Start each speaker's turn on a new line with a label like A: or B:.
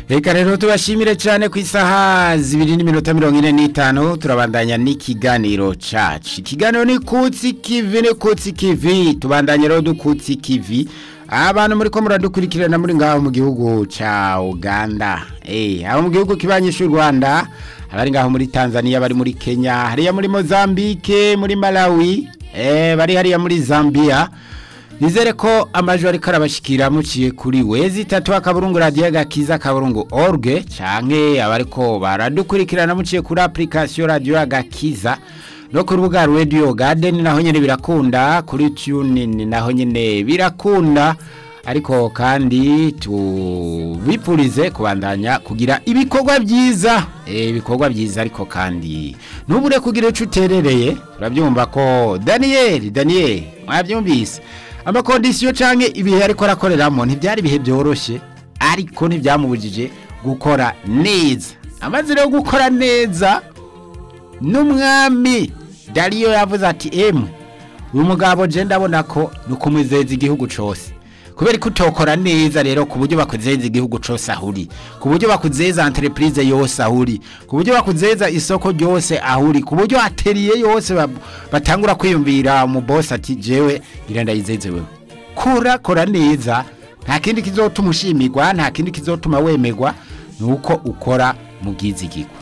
A: reka rero tubashimire cyane ku isaha zibiri n'iminota mirongo ine n'itanu turabandanya n'ikiganiro cacu ikiganiro ni kutsi kivi ni kutsi kivi tubandanye rero dukutsi kivi abantu muri ko muradukurikirana muri ngaho mu gihugu ca uganda eh abo mu gihugu kibanye cy'u rwanda abari ngaho muri tanzania bari muri kenya hariya muri mozambique muri malawi eh bari hariya muri zambia nizere ko amajwi ariko arabashikira muciye kuri wezi itatu akaburungu radiyo gakiza akaburungu orge canke abariko baradukurikirana muciye kuri application radiyo gakiza no ku rubuga radio garden naho nyene birakunda kuri tunin naho nyene birakunda ariko kandi tubipurize kubandanya kugira ibikorwa byiza eh ibikorwa byiza ariko kandi ntubure kugira ico uterereye urabyumva ko Daniel Daniel mwabyumvise amakondisiyo canke ibihe ariko arakoreramo ntibyari ibihe byoroshye ariko ntibyamubujije gukora neza amaze rero gukora neza n'umwami dariyo yavuze ati emwe uyu mugabo je ndabona ko ni ukumwizeza igihugu cose kubera ko utokora neza rero ku buryo bakuzeza igihugu cose ahuri ku buryo bakuzeza entreprise yose ahuri ku buryo bakuzeza isoko ryose ahuri ku buryo atelier yose bab- batangura kwiyumvira mu boss ati jewe ngira ndayizeze wewe kora kora neza nta kindi kizotuma ushimirwa nta kindi kizotuma wemerwa nuko ukora mu bwizigirwa